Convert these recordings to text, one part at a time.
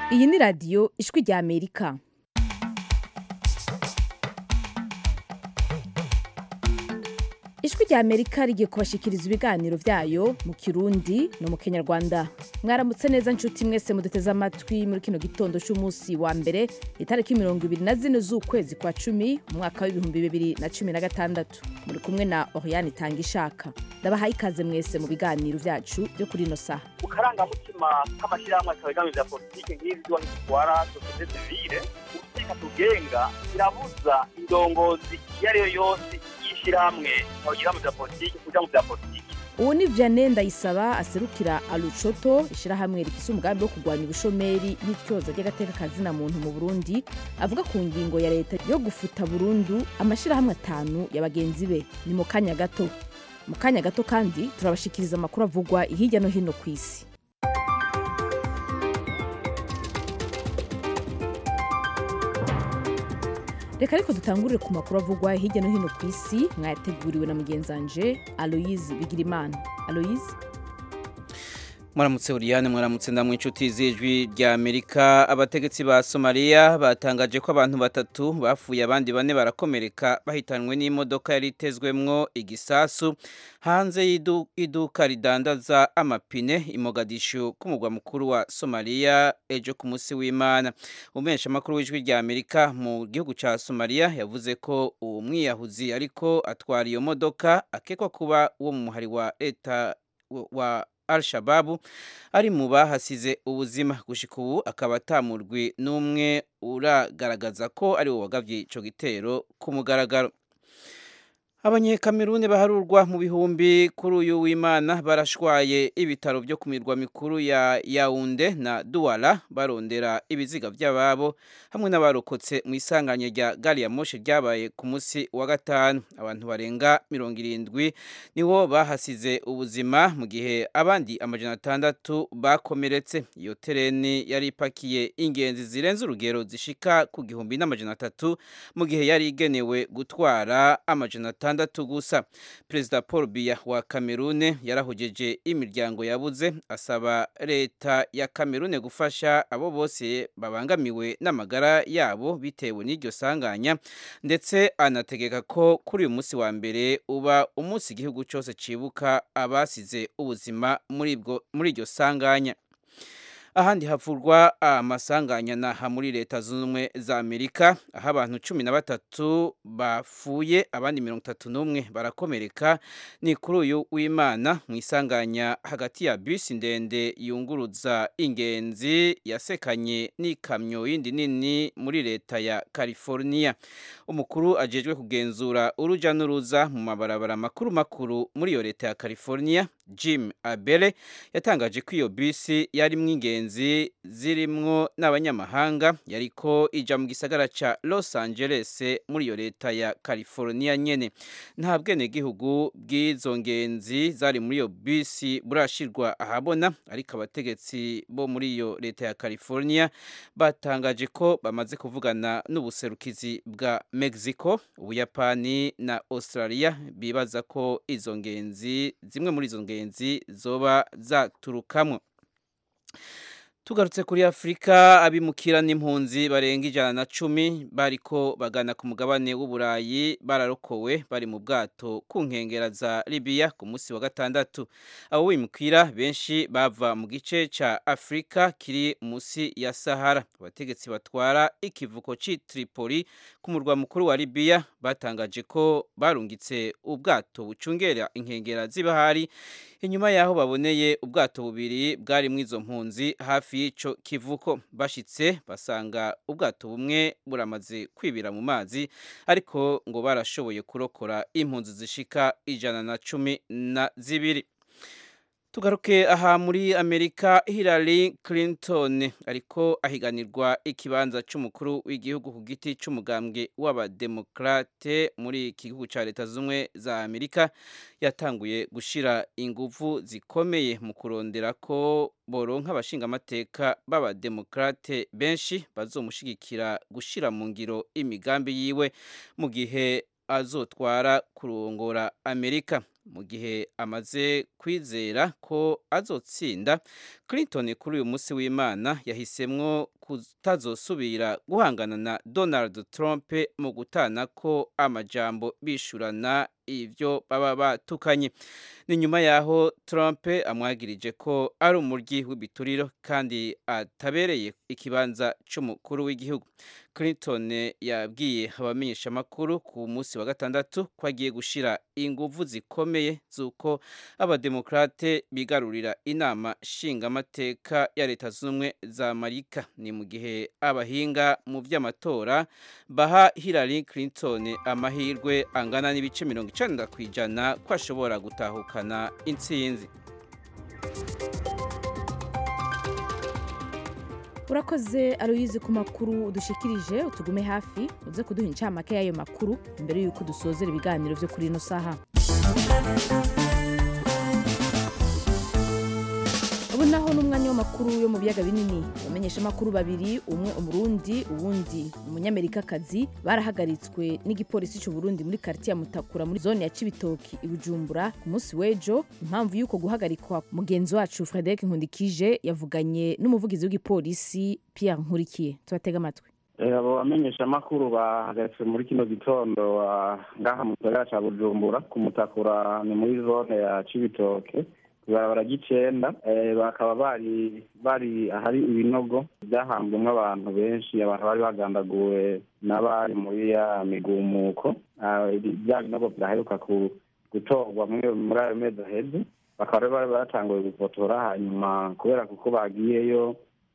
iyi ni radiyo ijwi rya amerika ijwi rya amerika rigiye kubashikiriza ibiganiro byayo mu kirundi no mu kinyarwanda mwaramutse neza nshuti mwese muduteze amatwi muri kino gitondo cy'umunsi wa mbere itariki mirongo ibiri na zine z'ukwezi kwa cumi mu mwaka w'ibihumbi bibiri na cumi na gatandatu muri kumwe na oriane itanga ishaka ndabahaye ikaze mwese mu biganiro byacu byo kuri ino saha mu karangamutima k'amashyirahamwe atabegamiye bya politiki nk'izi ziba zitwara sosiyete sivile ubuteka tugenga irabuza indongozi iyo ari yo yose y'ishyirahamwe abagira mu bya politiki kuja mu bya politiki ubu ni vianney ndayisaba aserukira arucoto ishyirahamwe rifise umugambi wo kurwanya ubushomeri n'ityoza ry'agateka kazina muntu mu burundi avuga ku ngingo ya leta yo gufuta burundu amashyirahamwe atanu ya bagenzi be ni mu kanya gato mu kanya gato kandi turabashikiriza amakuru avugwa hirya no hino ku isi reka ariko dutangurire ku makuru avugwa hirya no hino ku isi mwayateguriwe na mugenzanje aloyize bigirimana aloyize mwaramutse uriyane mwaramutse ndamwe inshuti z'ijwi rya amerika abategetsi ba somaliya batangaje ko abantu batatu bapfuye abandi bane barakomereka bahitanwe n'imodoka yari itezwemwo igisasu hanze y'iduka ridandaza amapine imogadishu k'umugwa mukuru wa somaliya ejo ku munsi w'imana umumenyeshamakuru w'ijwi rya amerika mu gihugu cya somaliya yavuze ko uwo mwiyahuzi ariko atwara iyo modoka akekwa kuba uwo mu muhari wa leta wa al-shababu ari mu bahasize ubuzima gushika ubu akaba atamurwi n'umwe uragaragaza ko ari wo wagavye ico gitero ku mugaragaro abanyekamerune baharurwa mu bihumbi kuri uyu w'imana barashwaye ibitaro byo ku mirwa mikuru ya yaunde na duwara barondera ibiziga by'ababo hamwe n'abarokotse mu isanganya rya gari ya moshi ryabaye ku munsi wa gatanu abantu barenga mirongo irindwi nibo bahasize ubuzima mu gihe abandi amajana atandatu bakomeretse iyo tereni yari ipakiye ingenzi zirenze urugero zishika ku gihumbi n'amajana atatu mu gihe yari igenewe gutwara amajana atandatu atandatu gusa perezida paul biya wa kamerune yarahogeje imiryango yabuze asaba leta ya kamerune gufasha abo bose babangamiwe n'amagara yabo bitewe n'iryo sanganya ndetse anategeka ko kuri uyu munsi wa mbere uba umunsi igihugu cyose cibuka abasize ubuzima muri iryo sanganya ahandi havurwa amasanganya naha muri leta zunze ubumwe za amerika aho abantu cumi na batatu bapfuye abandi mirongo itatu n'umwe barakomereka ni kuri uyu w'imana mu isanganya hagati ya bisi ndende yunguruza ingenzi yasekanye n'ikamyo yindi nini muri leta ya california umukuru ajejwe kugenzura uruja n'uruza mu mabarabara makuru makuru muri iyo leta ya california jim abele yatangaje ko iyo bisi yarimwo ingenzi zirimwo n'abanyamahanga yariko ija mu gisagara ca los angeles muri iyo leta ya california nyene nta bwenegihugu bw'izo ngenzi zari muri iyo bisi burashirwa ahabona ariko abategetsi bo muri iyo leta ya california batangaje ko bamaze kuvugana n'ubuserukizi bwa mexico ubuyapani na australia bibaza ko izo ngenzi zimwe muri izo ngenzi ingenzi zoba zaturukamwo tugarutse kuri afurika abimukira n'impunzi barenga ijana na cumi bariko bagana ku mugabane w'uburayi bararokowe bari mu bwato ku nkengera za libiya ku munsi wa gatandatu abo bimukira benshi bava mu gice ca afurika kiri munsi ya sahara abategetsi batwara ikivuko c'i tripoli ku murwa mukuru wa libiya batangaje ko barungitse ubwato bucungera inkengera z'ibahari inyuma yaho baboneye ubwato bubiri bwari mu izo mpunzi hafi y'ico kivuko bashitse basanga ubwato bumwe buramaze kwibira mu mazi ariko ngo barashoboye kurokora impunzi zishika ijana na cumi na zibiri tugaruke aha muri amerika hillary clinton ariko ahiganirwa ikibanza c'umukuru w'igihugu ku giti c'umugambwe w'abademokrate muri iki gihugu ca leta zumwe za amerika yatanguye gushira inguvu zikomeye mu kurondera ko boronka abashingamateka b'abademokrate benshi bazomushigikira gushira mu ngiro imigambi yiwe mu gihe azotwara kurongora amerika mu gihe amaze kwizera ko azotsinda clinton kuri uyu munsi w'imana yahisemwo kutazosubira guhangana na donald trump mu gutana ko amajambo bishurana ivyo baba batukanye ni nyuma yaho trump amwagirije ko ari umuryi w'ibituriro kandi atabereye ikibanza c'umukuru w'igihugu clinton yabwiye abamenyeshamakuru ku munsi wa gatandatu ko agiye gushira inguvu zikomeye z'uko abademokrate bigarurira inama nshingamateka ya leta z'ubumwe za amerika ni mu gihe abahinga mu vy'amatora baha hillary clinton amahirwe angana n'ibice mirongo icenda ku ijana ko ashobora gutahukana intsinzi urakoze aruyizi ku makuru udushikirije utugume hafi uze kuduha incamake y'ayo makuru imbere y'uko dusozera ibiganiro vyo kuri ino saha ubu naho n'umwanya w'amakuru yo mu biyaga binini abamenyesha amakuru babiri umwe umurundi uwundi umunyamerikakazi barahagaritswe n'igipolisi cy'uburundi muri karitiya mutakura muri zone ya cibitoki i bujumbura ku munsi w'ejo impamvu y'uko guhagarikwa mugenzi wacu frederic nkundikije yavuganye n'umuvugizi w'igipolisi pierre nkurikiye tubatega amatwi abo bamenyeshamakuru bahagaritswe muri kino gitondo ngaha mu gisagara ca bujumbura ku mutakura ni muri zone ya cibitoke ibarabara ry'icenda bakaba bari bari ahari ibinogo byahambwemo abantu benshi abantu bari bagandaguwe n'abari muri ya migumuko bya binogo byaheruka gutorwa muri ayo mezi aheze bakaba bari batanguye gufotora hanyuma kubera kuko bagiyeyo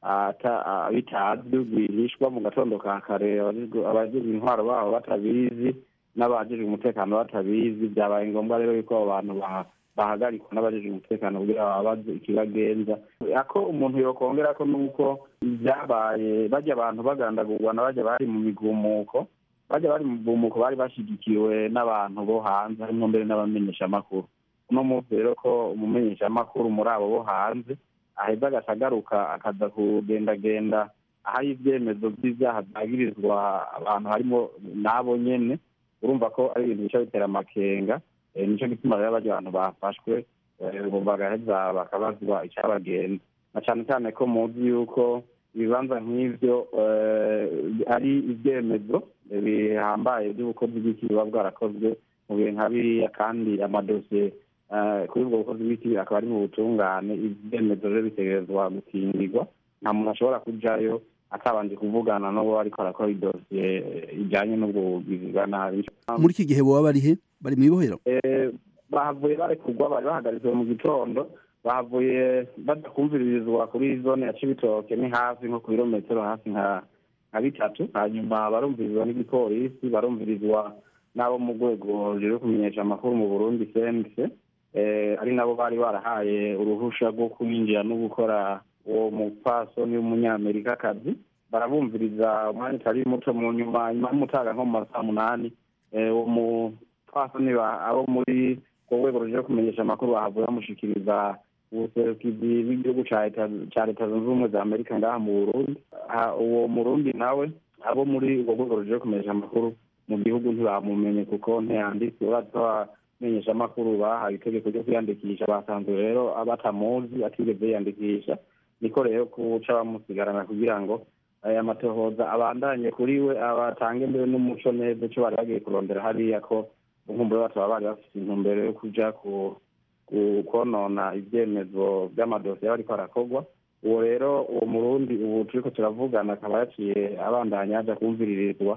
bitazwi rwihishwa mu gatondo ka kare abajejwe intwaro babo batabizi n'abajejwe umutekano batabizi byabaye ngombwa rero yuko abo bantu bahagarikwa n'abajejwe umutekano kugira babaze ikibagenza ako umuntu yokongera ko nuko byabaye bajya abantu bagandagurwa na bajya bari mu migumuko bajya bari mu migumuko bari bashyigikiwe n'abantu bo hanze harimo mbere n'abamenyeshamakuru uno munsi rero ko umumenyeshamakuru muri abo bo hanze aheza agasagaruka akaza kugendagenda ahari ibyemezo by'ibyaha byagirizwa abantu harimo n'abo nyene urumva ko ari ibintu bica bitera amakenga nicyo gituma rero barya abantu bafashwe bagaheza bakabazwa icyabagenza na cyane cyane ko muzi yuko ibibanza nk'ivyo ari ibyemezo bihambaye by'ubukozi bw'iki buba bwarakozwe mu bihe nka biriya kandi amadosiye kuri ubwo bukozi bw'iki akaba ari mu butungane ibyemezo rero bitegerezwa gukingirwa nta muntu ashobora kujayo atabanje kuvugana n'uwo ariko arakora idosiye ijyanye n'ubwo bugizi bwa nabi muri iki gihe boba bari he bari mu ibohero bahavuye barekurwa bari bahagaritswe mu gitondo bahavuye badakumviririzwa kuri zone ya cibitoke ni hafi nko ku birometero hafi nka nka bitatu hanyuma barumvirizwa n'igipolisi barumvirizwa n'abo mu rwego rero kumenyesha amakuru mu burundi cnc ari nabo bari barahaye uruhusha rwo kwinjira no gukora uwo mupfasoni w'umunyamerikakazi barabumviriza umwanya utari muto mu nyuma nyuma y'umutaga nko mu masaha munani uwo mupfasoni abo muri ku rwego ruje kumenyesha amakuru bahavuye bamushikiriza ubuserukizi bw'igihugu ca leta zunze ubumwe za amerika ngaha mu burundi uwo murundi nawe abo muri urwo rwego ruje kumenyesha amakuru mu gihugu ntibamumenye kuko ntiyanditse urazi ko abamenyesha amakuru bahawe itegeko ryo kwiyandikisha basanzwe rero batamuzi atigeze yiyandikisha niko rero kuca bamusigarana kugira ngo aya matohoza abandanye kuri we abatange mbere n'umuco neza icyo bari bagiye kurondera hariya ko inkumbure bataba bari bafite intumbero yo kuja konona ibyemezo by'amadosiye bariko arakorwa uwo rero uwo murundi ubu turiko turavugana akaba yaciye abandanya aja kumviririzwa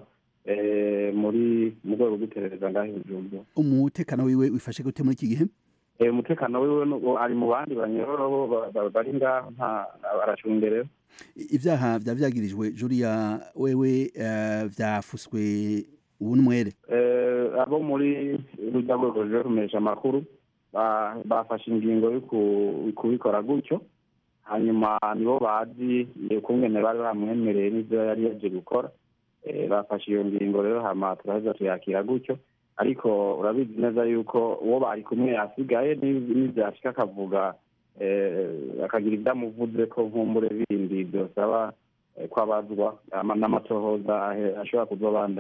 muri mu rwego rw'iperereza ngaho ibijumbu umutekano wiwe wifashe gute muri iki gihe umutekano wiwe ari mu bandi banyororo bari ngaho aracungerewe ivyaha vya vyagirijwe juriya wewe vyafuswe ubu n'umwere abo muri rujya rwego ruje kumenyesha amakuru bafashe ingingo yo kubikora gutyo hanyuma nibo bazi ukungene bari bamwemereye n'ivyo yari yaje gukora bafashe iyo ngingo rero hama turaheza tuyakira gutyo ariko urabizi neza yuko uwo bari kumwe yasigaye n'ivyashika akavuga akagira ibyo amuvuze ko nkumbure bindi byosaba ko abazwa n'amatohoza ashobora kuzobandanya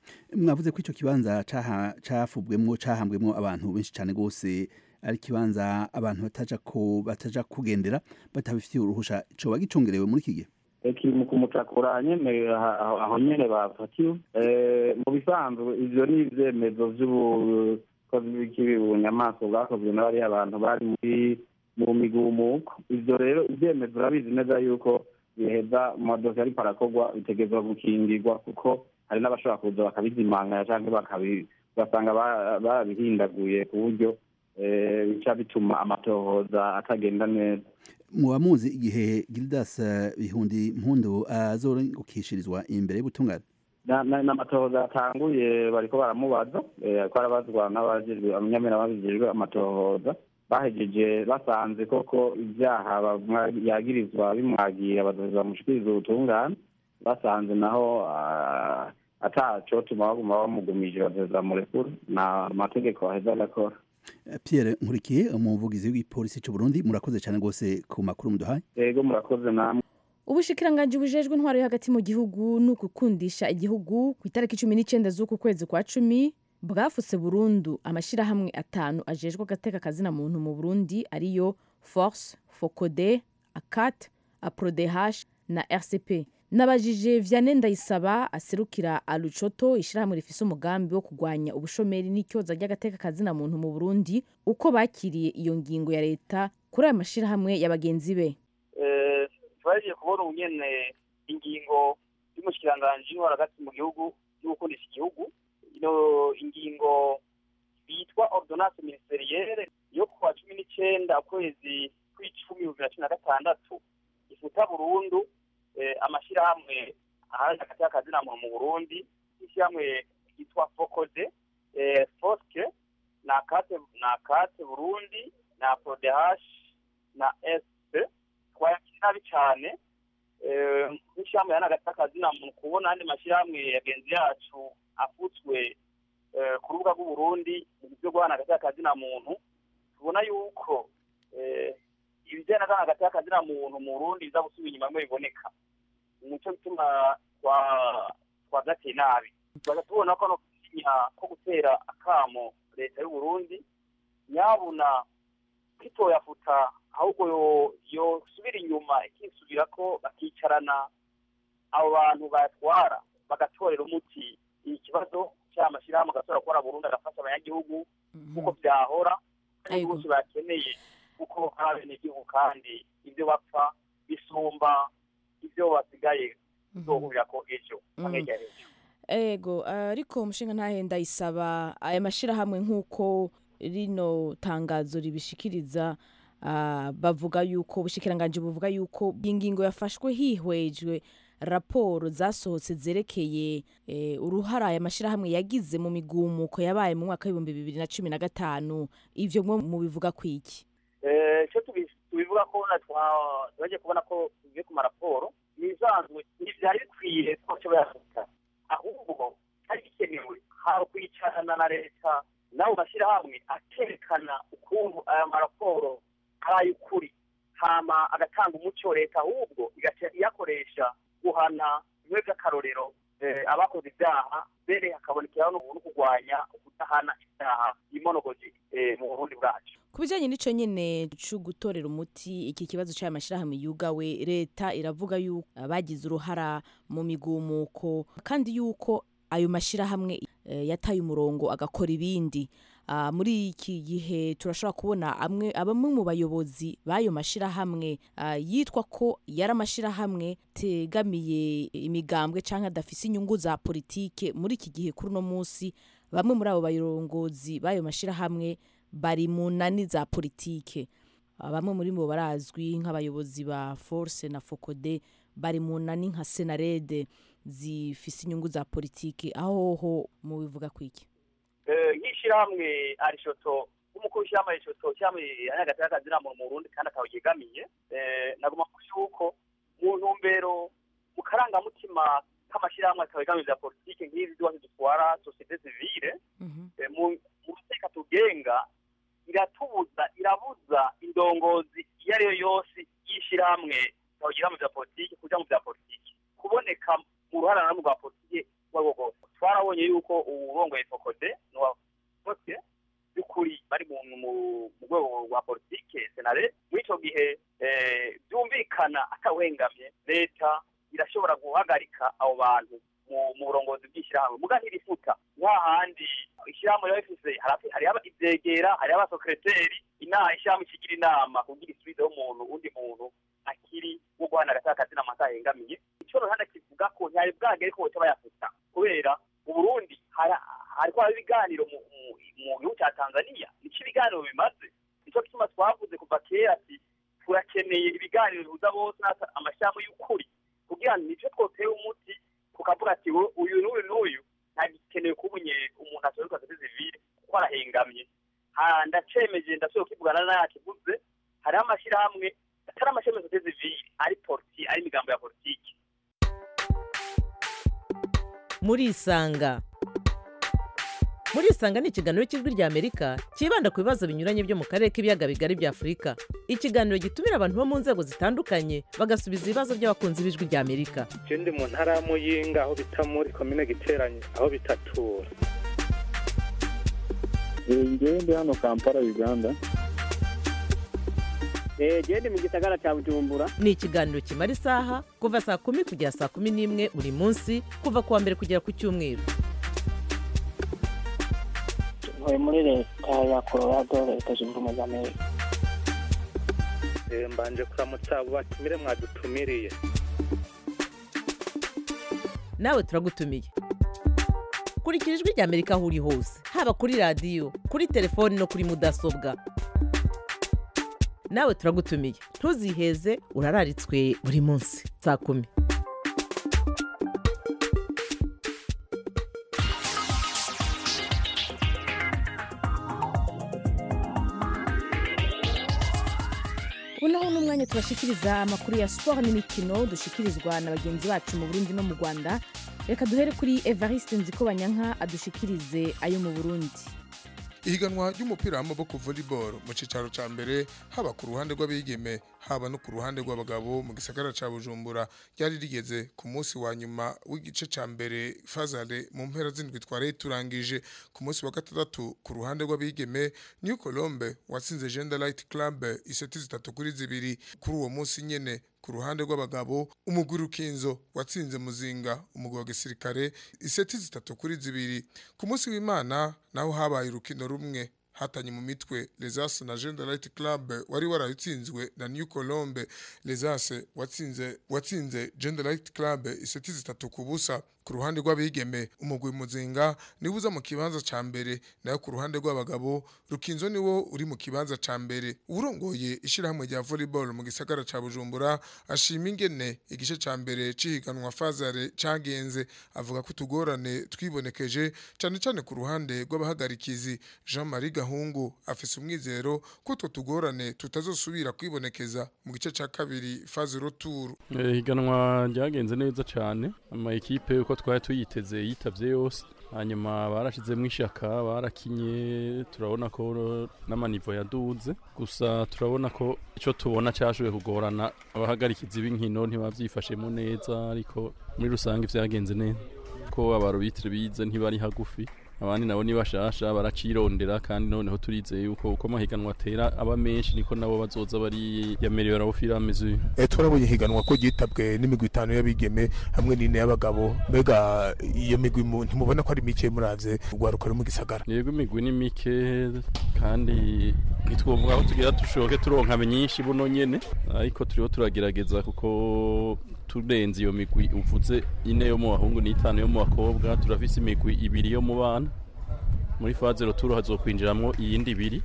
mwavuze ko icyo kibanza caha- cafubwemwo cahambwemwo abantu benshi cyane rwose ari ikibanza abantu bataja ko bataja kugendera batabifitiye uruhusha coba gicungerewe muri iki gihe kiri mu kumutakura nyene aha- aho aho nyene bafatiwe Eh, mu bisanzwe ivyo ni ivyemezo vy'ubukozi bw'ikibi bunyamaswa bwakozwe n'abariya abantu bari muri mu migumuko ivyo rero ivyemezo urabizi neza yuko biheza mu madosi ariko arakorwa bitegerezwa gukingirwa kuko hari n'abashobora kuza bakabizimanganya canke bakabi ugasanga ba- barabihindaguye ku buryo eh, bica bituma amatohoza atagenda neza muba muzi igihe gildas eh, bihundi mpundu azorengukishirizwa imbere y'ubutungane Na- na- n'amatohoza yatanguye bariko baramubaza eh, ko arabazwa n'abajejwe abanyamera babijejwe amatohoza bahejeje basanze koko ibyaha bamwa- yagirizwa bimwagiye abadozi bamushikiriza ubutungane basanze naho ah, atacotuma baguma bamugumije badozi bamurekura na amategeko aheza agakora Eh, pierre nkurikiye umuvugizi w'igipolisi c'u burundi murakoze cyane rwose ku makuru muduhaye ego murakoze namwe ubushikiranganji bujejwe intwaro yo hagati mu gihugu ni ugukundisha igihugu ku itariki cumi n'icyenda z'uku kwezi kwa cumi bwafutse burundu amashyirahamwe atanu ajejwe agateka kazina muntu mu burundi ariyo force focode acat aprodeh na rcp nabajije vianney ndayisaba aserukira alucoto ishyirahamwe rifise umugambi wo kurwanya ubushomeri n'icyoza ry'agateka kazina muntu mu burundi uko bakiriye iyo ngingo ya leta kuri aya mashyirahamwe ya bagenzi be Eh, twagiye kubona ubu nyene ingingo y'umushikiranganji w'intwaro hagati mu gihugu yo gukundisha igihugu ino ingingo bitwa ordonnance ministerielle yo kuwa cumi n'icenda ukwezi kw'icumi bibiri na cumi na gatandatu ifuta burundu eh, amashirahamwe ahari hagati y'akazina muntu mu burundi ishyirahamwe ryitwa focode eh, foske na kate na kate burundi na prodehash na sp twayakira nabi cyane eh, nk'ishyirahamwe yana hagati y'akazina muntu kubona andi mashyirahamwe yagenzi yacu afutswe eh, ku rubuga rw'uburundi mu byo guhana hagati y'akazina muntu tubona yuko eh, ibijyanye na hagati y'akazina muntu mu burundi biza gusubira inyuma bimwe biboneka nicyo gituma twa twagateye nabi tubaza tubona ko no gusinya ko gutera akamo leta y'uburundi nyabuna kwitoyafuta ahubwo yo- yosubira inyuma ikisubira ko bakicarana abo bantu bayatwara bagatorera umuti ikibazo cy'amashyirahamwe agasubira gukora burundu agafasha abanyagihugu kuko byahora kandi Yego. bose bakeneye kuko ari abenegihugu kandi ibyo bapfa bisumba ibyo basigaye bizohurira ko ejo hamwe Mhm. rya ejo ego ariko umushinga ntahenda isaba aya mashyirahamwe nk'uko rino tangazo ribishikiriza ah, bavuga yuko ubushikiranganje buvuga yuko iyi ngingo yafashwe hihwejwe raporo zasohotse zerekeye eh, uruhara aya mashyirahamwe yagize mu migumuko yabaye mu mwaka w'ibihumbi bibiri na cumi na gatanu ivyo mwo mubivuga kwiki Eh, icyo tubi- tubivuga ko na twa- twagiye kubona ko tugiye ku maraporo ibisanzwe ntibyari bikwiye ko cyo bayafata ahubwo hari bikenewe hari kwicarana na leta n'abo mashyirahamwe akerekana ukuntu aya maraporo ari ay'ukuri hama agatanga umuco leta ahubwo igaca iyakoresha guhana bimwe by'akarorero eh, abakoze ibyaha mbere hakabonekeraho no no kurwanya kudahana ibyaha imonogozi eh, mu burundi bwacu ku bijyanye n'icyo nyine cyo gutorera umuti iki kibazo cy'aya mashyirahamwe yugawe leta iravuga yuko bagize uruhara mu migumuko kandi yuko ayo mashyirahamwe eh, yataye umurongo agakora ibindi Ah, muri iki gihe turashobora kubona amwe abamwe mu bayobozi b'ayo mashyirahamwe ah, yitwa ko yari amashyirahamwe tegamiye imigambwe cyangwa adafise inyungu za politike muri iki gihe kuri uno munsi bamwe muri abo bayorongozi b'ayo mashyirahamwe bari mu nani za politike Ah, bamwe muri bo barazwi nk'abayobozi ba force na focode bari mu nani nka senarede zifise inyungu za politike aho ho mubivuga kwiki Eh, nk'ishyirahamwe arishoto nk'umukuru w'ishyirahamwe arishoto cyangwa anyagati y'akazina muntu mu burundi kandi akaba yegamiye eh, nagomba kuvuga yuko mu ntumbero mu karangamutima k'amashyirahamwe akaba yegamiye bya politike nk'izi zose dutwara sosiyete sivile eh, mu mu mateka tugenga iratubuza irabuza indongozi iyo ari yo yose y'ishyirahamwe ikaba yegamiye bya politike kuja mu bya politike kuboneka mu ruharanamo rwa politike uwo ari wo rwose twarabonye yuko uwurongoye fokode nuwakote by'ukuri bari mu mu- mu rwego rwa politike senare muri icyo gihe eh, byumvikana atawengamye leta irashobora guhagarika abo bantu mu mu burongozi bw'ishyirahamwe muga ntirifuta nta handi ishyirahamwe riba rifise harafi- hariho aba- ivyegera hariho abasekreteri inama ishyirahamwe ikigira inama kugira isubizeho umuntu undi muntu akiri wo guhana agataka kazina amata yengamiye ico ruhande kivuga ko ntiyari bwagere ko boca bayafuta kubera mu burundi hara- hariko haba ibiganiro mu mu- mu gihugu ca tanzania nico ibiganiro bimaze nico gituma twavuze kuva kera ati turakeneye ibiganiro bihuza bose n'ata- amashirahamwe y'ukuri kugira ngo nico twoteye umuti tukavuga ati "We- uyu n'uyu n'uyu ntagikenewe kubunye umuntu asohoka kuri zivile kuko arahengamye Ha, ndacemeje ndashoboye kukivugana nayakivuze hariho amashirahamwe atari amashirahamwe sosiyete zivile ari politi ari imigambo ya politiki murisanga murisanga ni ikiganiro cy'ijwi rya amerika cyibanda ku bibazo binyuranye byo mu karere k'ibiyaga bigari bya afurika ikiganiro gitumira abantu bo mu nzego zitandukanye bagasubiza ibibazo by'abakunzi b'ijwi rya amerika je ndi mu ntara ya muyinga aho bita muri komine giteranye aho bitatura ngewe ndi hano kampala uganda gende mu gisagara cya bujumbura ni ikiganiro kimara isaha kuva saa kumi kugera saa kumi n'imwe buri munsi kuva ku wa mbere kugera ku cyumweru ntuye muri leta ya colorado leta zunze ubumwe za amerika Eh, mbanje kuramutsa abo batumire mwadutumiriye nawe turagutumiye kurikira ijwi rya amerika aho uri hose haba kuri radiyo kuri telefoni no kuri mudasobwa nawe turagutumiye ntuziheze urararitswe buri munsi saa kumi ubu naho ni umwanya tubashikiriza amakuru ya siporo n'imikino dushikirizwa na bagenzi bacu mu burundi no mu rwanda reka duhere kuri evariste nzikobanyanka adushikirize ayo mu burundi ihiganwa ry'umupira w'amaboko volleyball mu cicaro ca mbere haba ku ruhande rw'abigeme haba no ku ruhande rw'abagabo mu gisagara ca bujumbura ryari rigeze ku munsi wa nyuma w'igice ca mbere fazale mu mpera z'indwi twari turangije ku munsi wa gatandatu ku ruhande rw'abigeme new colombe watsinze gender light club iseti zitatu kuri zibiri kuri uwo munsi nyene ku ruhande rw'abagabo umugwi rukinzo watsinze muzinga umugwi wa gisirikare iseti zitatu kuri zibiri ku munsi w'imana naho habaye urukino rumwe hatanye mu mitwe lesas na gender light club wari warayitsinzwe na new colombe lesas watsinze watsinze gender light club iseti zitatu ku busa ku ruhande rw'abigeme umugwi muzinga niwe uza mu kibanza ca mbere nayo ku ruhande rw'abagabo rukinzo niwo uri mu kibanza ca mbere urongoye ishirahamwe rya volleyball mu gisagara ca bujumbura ashima ingene igice ca mbere cihiganwa fazare cagenze avuga ko utugorane twibonekeje cane cane ku ruhande rw'abahagarikizi jean marie gahungu afise umwizero ko utwo tugorane tutazosubira kwibonekeza mu gice ca kabiri faze roturu Eh, higanwa ryagenze neza cyane ama ekipe uko twari tuyiteze yitavye yose hanyuma barashizemo ishaka barakinye turabona ko n'amanivo yaduze gusa turabona ko icyo tubona cyashoboye kugorana abahagarikizi b'inkino ntibavyifashemo neza ariko muri rusange vyagenze neza ko abarobitire bize ntibari hagufi abandi nabo ni bashasha baracirondera kandi noneho turizeye yuko uko amahiganwa atera aba menshi niko nabo bazoza bari yamerewe abo firameze Eh, twarabonye higanwa ko ryitabwe n'imigwi itanu y'abigeme hamwe n'ine y'abagabo mbega iyo migwi mu- ntimubona ko ari mike muravye urwaruka ruri mu gisagara yego imigwi ni mike kandi ntitwovuga aho tugira dushoke turonka myinshi buno nyene ariko turiho turagerageza kuko turenze iyo migwi uvuze ine yo mu bahungu n'itanu yo mu bakobwa turafise imigwi ibiri yo mu bana muri faze roturo hazokwinjiramwo iyindi ibiri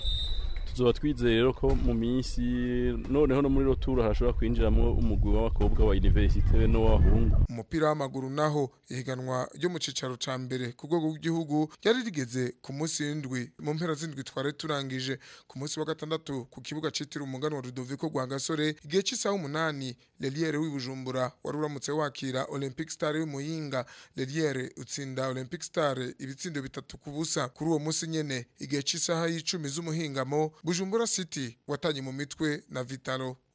tuzoba twizeye rero ko mu minsi noneho no muri roturo hashobora kwinjiramwo umugwi w'abakobwa wa universite be n'uw'abahungu umupira w'amaguru naho ihiganwa ryo mu cicaro ca mbere ku rwego rw'igihugu ryari rigeze ku munsi w'indwi mu mpera z'indwi twari turangije ku munsi wa gatandatu ku kibuga citiriwe umugani wa Rudoviko rwa Gasore igihe c'isaha umunani Leliere w'ibujumbura wari uramutse wakira Olympic Star w'imuyinga Leliere utsinda Olympic Star ibitsindo bitatu ku busa kuri uwo munsi nyene igihe c'isaha y'icumi z'umuhingamo Bujumbura City watanye mu mitwe na Vitalo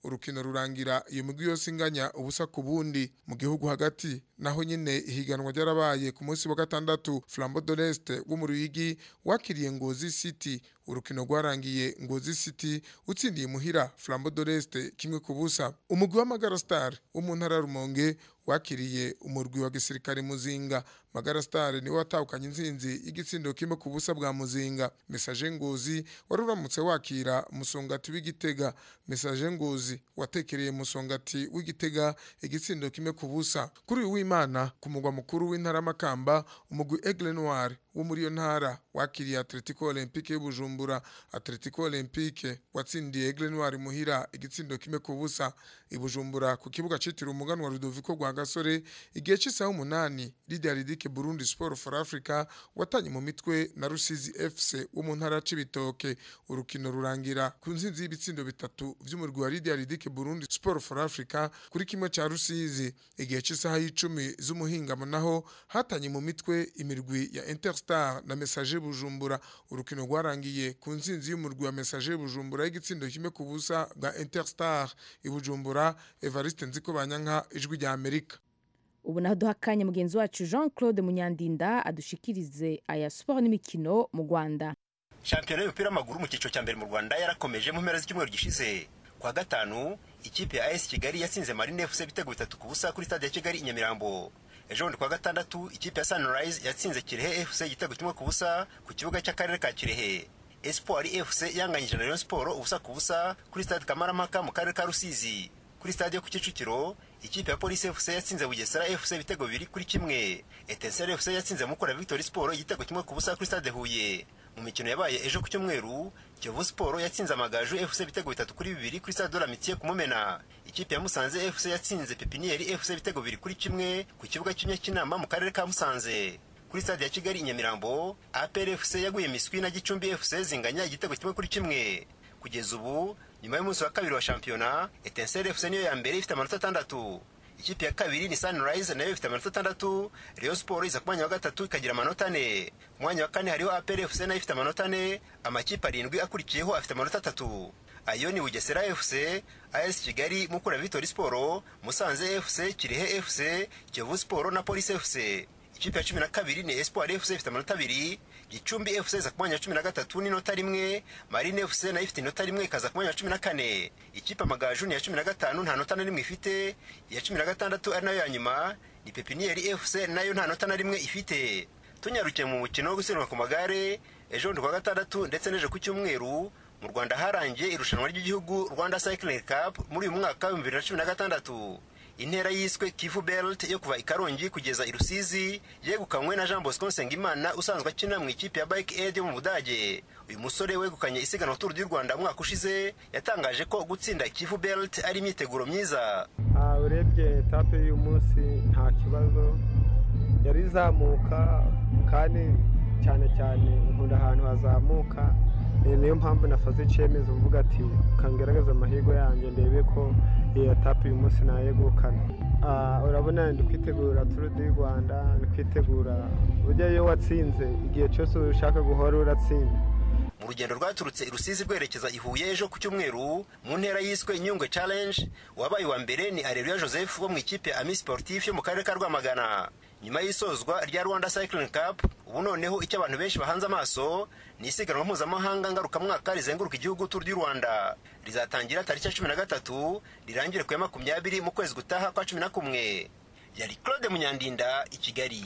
urukino rurangira iyo migwi yose inganya ubusa ku bundi mu gihugu hagati naho nyine ihiganwa ryarabaye ku munsi wa gatandatu Flambeau de l'Est wo mu Ruyigi wakiriye Ngozi City urukino rwarangiye Ngozi City utsindiye muhira Flambeau de l'Est kimwe ku busa umugwi wa Magara Star wo mu ntara ya Rumonge wakiriye umurwi wa gisirikare Muzinga Magara Star niwe watahukanye inzinzi y'igitsindo kimwe ku busa bwa Muzinga Message Ngozi wari uramutse wakira musongati w'igitega Message Ngozi watekereye musongati w'igitega igitsindo kimwe ku busa kuri uyu w'Imana ku mugwa mukuru w'intara Makamba umugwi Aigle Noir wo muri iyo ntara wakiriye Atletico Olympique y'Ubujumbura Atletico Olympique watsindiye Aigle Noir muhira igitsindo kimwe ku busa ibujumbura ku kibuga citiriwe umuganwa Rudoviko rwa Gasore igihe cy'isaha umunani Lydia Ridike Burundi Sport for Africa watanye mu mitwe na Rusizi FC wo mu ntara c'ibitoke urukino rurangira ku nzinzi y'ibitsindo bitatu vy'umurwi wa Lydia Ridike Burundi Sport for Africa kuri kimwe ca Rusizi igihe cy'isaha y'icumi z'umuhingamo naho hatanye mu mitwe imirwi ya Interstar na Messager Bujumbura urukino rwarangiye ku nzinzi y'umurwi wa Messager Bujumbura y'igitsindo kimwe ku busa bwa Interstar ibujumbura Evariste Nziko Banyanka ijwi rya Amerika ubu naho duha akanya mugenzi wacu jean claude munyandinda adushikirize aya siporo n'imikino mu rwanda shampiyona y'umupira w'amaguru mu cyiciro cya mbere mu rwanda yarakomeje mu mpera z'icyumweru gishize kwa gatanu ikipe ya as kigali yatsinze marine fc ibitego bitatu ku busa kuri stade ya kigali i nyamirambo ejo bundi kwa gatandatu ikipe ya sunrise yatsinze kirehe fc igitego kimwe ku busa ku kibuga cy'akarere ka kirehe espoir fc yanganyije na rayon siporo ubusa ku busa kuri stade kamarampaka mu karere ka rusizi kuri stade yo ku kicukiro ikipe ya polisi fc yatsinze bugesera fc ibitego bibiri kuri kimwe etenseri fc yatsinze mukura victory sport igitego kimwe ku busa kuri stade huye mu mikino yabaye ejo ku cyumweru kiyovu siporo yatsinze amagaju fc ibitego bitatu kuri bibiri kuri stade doramitiye ku mumena ikipe ya musanze fc yatsinze pepiniyeri fc ibitego bibiri kuri kimwe ku kibuga cy'inyakinama mu karere ka musanze kuri stade ya kigali i nyamirambo apr fc yaguye miswi na gicumbi fc zinganya igitego kimwe kuri kimwe kugeza ubu nyuma y'umunsi wa kabiri wa shampiyona etenseri fc niyo ya mbere ifite amanota atandatu ikipe ya kabiri ni sunrise nayo ifite amanota atandatu rayon sport iza ku mwanya wa gatatu ikagira amanota ane ku mwanya wa kane hariho apr fc nayo ifite amanota ane amakipe arindwi akurikiyeho afite amanota atatu ayo ni bugesera fc as kigali mukura victory sport musanze fc kirehe fc kiyovu sport na polisi fc ikipe ya cumi na kabiri ni espoir fc ifite amanota abiri gicumbi fc iza ku mwanya wa cumi na gatatu n'inota rimwe marine fc nayo ifite inota rimwe ikaza ku mwanya wa cumi na kane ikipe amagaju ni iya cumi na gatanu nta nota na rimwe ifite iya cumi na gatandatu ari nayo ya nyuma ni pepiniyeri fc nayo nta nota na rimwe ifite tunyarukiye mu mukino wo gusiganwa ku magare ejo bundi kwa gatandatu ndetse n'ejo ku cyumweru mu rwanda harangiye irushanwa ry'igihugu rwanda cycling cup muri uyu mwaka w'ibihumbi bibiri na cumi na gatandatu intera yiswe kivu belt yo kuva i karongi kugeza i rusizi yegukanywe na jean bosco nsengimana usanzwe akina mu ikipe ya bike aid yo mu budage uyu musore wegukanye isiganwa turu ry'u rwanda umwaka ushize yatangaje ko gutsinda kivu belt ari imyiteguro myiza urebye etape y'uyu munsi nta kibazo yari izamuka kandi cyane cyane nkunda ahantu hazamuka niyo mpamvu nafashe icyemezo mvuga ati kangaragaza amahirwe yanjye ndebe ko iyi etape uyu munsi nayegukana urabona ndi kwitegura turu di rwanda ndi kwitegura burya iyo watsinze igihe cyose ushaka guhora uratsinda mu rugendo rwaturutse i rusizi rwerekeza i huye ejo ku cyumweru mu ntera yiswe nyungwe challenge wabaye uwa mbere ni areruya joseph wo mu ikipe ami sportif yo mu karere ka rwamagana nyuma y'isozwa rya rwanda cycling cup ubu noneho icyo abantu benshi bahanze amaso ni isiganwa mpuzamahanga ngarukamwaka rizenguruka igihugu turu ry'u rwanda rizatangira tariki ya cumi na gatatu rirangire ku ya makumyabiri mu kwezi gutaha kwa cumi na kumwe yari claude munyandinda i kigali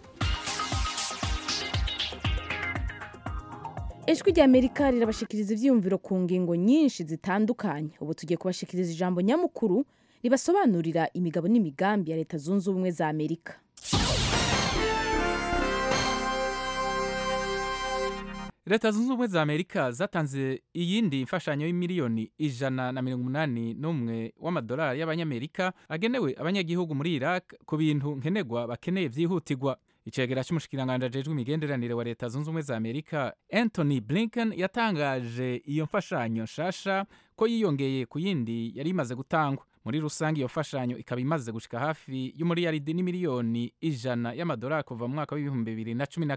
ijwi ry'amerika rirabashikiriza ibyiyumviro ku ngingo nyinshi zitandukanye ubu tugiye kubashikiriza ijambo nyamukuru ribasobanurira imigabo n'imigambi ya leta zunze ubumwe za amerika leta zunze ubumwe za amerika zatanze iyindi mfashanyo y'imiliyoni ijana na mirongo umunani n'umwe w'amadolari y'abanyamerika agenewe abanyagihugu muri iraq ku bintu nkenerwa bakeneye byihutirwa icegera cy'umushikiranganji ajejwe imigenderanire wa leta zunze ubumwe za amerika anthony blinken yatangaje iyo mfashanyo nshasha ko yiyongeye ku yindi yari imaze gutangwa muri rusange iyo mfashanyo ikaba imaze gushika hafi y'umuriyaridi n'imiliyoni ijana y'amadolari kuva mu mwaka w'ibihumbi bibiri na cumi na kane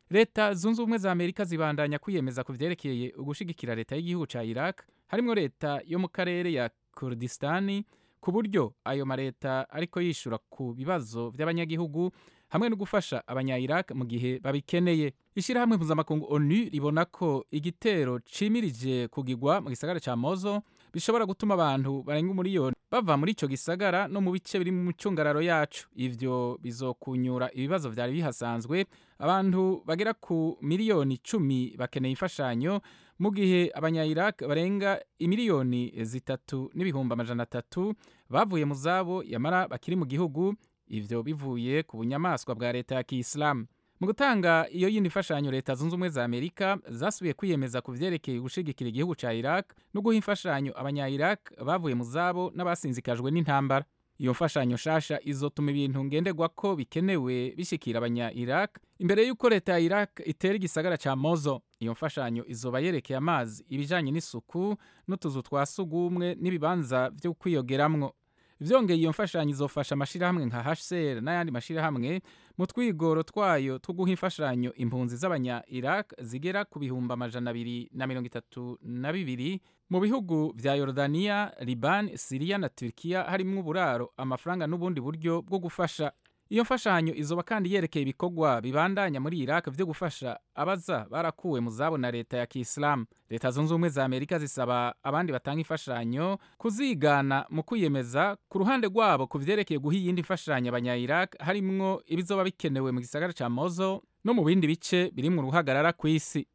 leta zunze ubumwe za amerika zibandanya kwiyemeza ku vyerekeye ugushigikira leta y'igihugu ca iraq harimwo leta yo mu karere ya kurdistani ku buryo ayo mareta ariko yishura ku bibazo vy'abanyagihugu hamwe no gufasha abanya-iraq mu gihe babikeneye ishyirahamwe mpuzamakungu onu ribona ko igitero cimirije kugigwa mu gisagara ca mozo bishobora gutuma abantu barenga umuriyoni bava muri ico gisagara no mu bice biri mu micungararo yacu ivyo bizokunyura ibibazo vyari bihasanzwe abantu bagera ku miliyoni cumi bakeneye imfashanyo mu gihe abanya-iraq barenga imiliyoni zitatu n'ibihumbi amajana atatu bavuye mu zabo yamara bakiri mu gihugu ivyo bivuye ku bunyamaswa bwa leta ya kiyisilamu mu gutanga iyo yindi mfashanyo leta zunze ubumwe za amerika zasubiye kwiyemeza ku vyerekeye gushigikira igihugu ca iraq no guha imfashanyo abanya-iraq bavuye mu zabo n'abasinzikajwe n'intambara iyo mfashanyo nshasha izotuma ibintu ngenderwako bikenewe bishikira abanya-iraq imbere y'uko leta ya iraq itera igisagara ca mozo iyo mfashanyo izoba yerekeye amazi ibijanye n'isuku n'utuzu twa sugumwe n'ibibanza vyo kwiyogeramwo vyongeye iyo mfashanyo izofasha amashirahamwe nka HCR n'ayandi mashirahamwe mu twigoro twayo two guha imfashanyo impunzi z'abanya Iraq zigera ku bihumbi amajana abiri na mirongo itatu na bibiri mu bihugu vya Yordania, Liban, Syria na Turkiya harimwo uburaro amafaranga n'ubundi buryo bwo gufasha iyo mfashanyo izoba kandi yerekeye ibikorwa bibandanya muri Iraq vyo gufasha abaza barakuwe mu zabo na leta ya Kiislamu. Leta zunze ubumwe za Amerika zisaba abandi batanga imfashanyo kuzigana mu kwiyemeza ku ruhande rwabo ku vyerekeye guha iyindi mfashanyo abanya-Iraq harimwo ibizoba bikenewe mu gisagara ca Mosul no mu bindi bice birimwo uruhagarara kw'isi.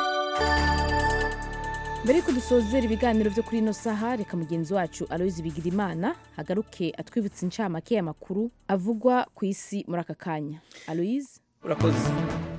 mbere yuko dusozera ibiganiro byo kuri ino saha reka mugenzi wacu aloyizi bigirimana agaruke atwibutsa incamake y'amakuru avugwa ku isi muri aka kanya aloyizi urakoze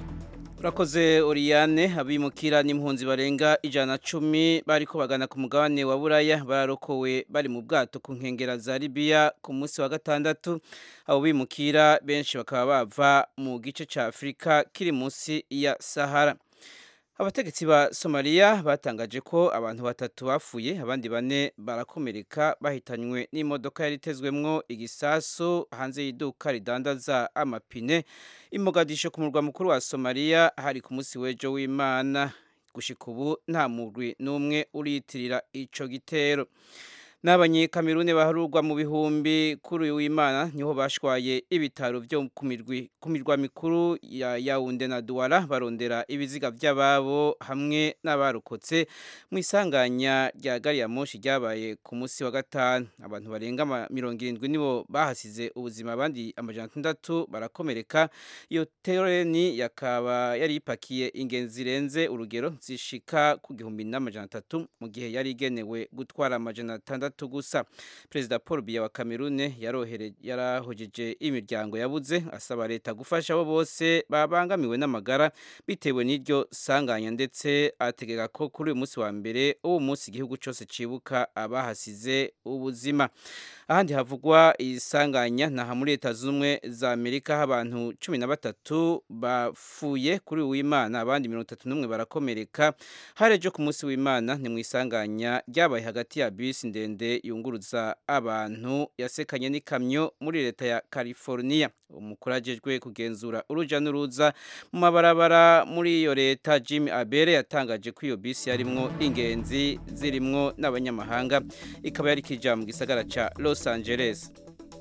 urakoze oriyane abimukira n'impunzi barenga ijana na cumi bariko bagana ku mugabane wa buraya bararokowe bari mu bwato ku nkengera za libiya ku munsi wa gatandatu abo bimukira benshi bakaba bava mu gice ca afurika kiri munsi ya sahara abategetsi ba somaliya batangaje ko abantu batatu bapfuye abandi bane barakomereka bahitanywe n'imodoka yari itezwemwo igisasu hanze y'iduka ridandaza amapine imogadisho ku murwa mukuru wa somaliya hari ku munsi w'ejo w'imana gushika ubu nta murwi n'umwe uriyitirira ico gitero n'abanyekamerune baharurwa mu bihumbi kuri uyu w'imana niho bashwaye ibitaro byo ku mirwa mikuru ya yawunde na duwara barondera ibiziga by'ababo hamwe n'abarokotse mu isanganya rya gari ya moshi ryabaye ku munsi wa gatanu abantu barenga mirongo irindwi nibo bahasize ubuzima abandi amajana atandatu barakomereka iyo tereni yakaba yari ipakiye ingenzi zirenze urugero zishika ku gihumbi n'amajana atatu mu gihe yari igenewe gutwara amajana atandatu gatandatu gusa perezida paul biya wa kamerune yarahojeje imiryango yabuze asaba leta gufasha abo bose babangamiwe n'amagara bitewe n'iryo sanganya ndetse ategeka ko kuri uyu munsi wa mbere uwo munsi igihugu cyose cibuka abahasize ubuzima ahandi havugwa isanganya naha muri leta z'ubumwe za amerika aho abantu cumi na batatu bapfuye kuri uyu w'imana abandi mirongo itatu n'umwe barakomereka hari ejo ku munsi w'imana ni mu isanganya ryabaye hagati ya bisi ndende yunguruza abantu yasekanye n'ikamyo muri leta ya california umukuru agejwe kugenzura uruja n'uruza mu mabarabara muri iyo leta jim abere yatangaje ko iyo bisi yarimwo ingenzi zirimwo n'abanyamahanga ikaba yari kija mu gisagara ca los angeles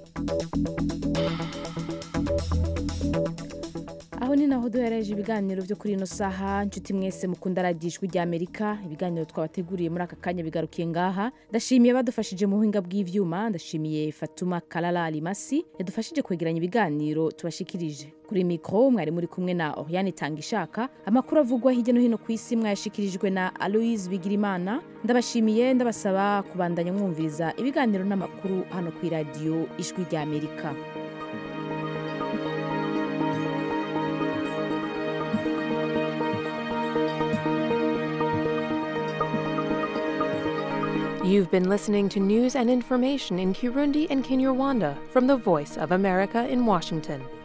aho ni naho duhereje ibiganiro byo kuri ino saha nshuti mwese mukunda radiyo ijwi rya amerika ibiganiro twabateguriye muri aka kanya bigarukiye ngaha ndashimiye badufashije mu buhinga bw'ivyuma ndashimiye fatuma karara alimasi yadufashije kwegeranya ibiganiro tubashikirije kuri mikoro mwari muri kumwe na oriane tanga ishaka amakuru avugwa hirya no hino ku isi mwayashikirijwe na aloise bigirimana ndabashimiye ndabasaba kubandanya mwumviriza ibiganiro n'amakuru hano ku iradiyo ijwi rya amerika You've been listening to news and information in Kirundi and Kinyarwanda from the Voice of America in Washington.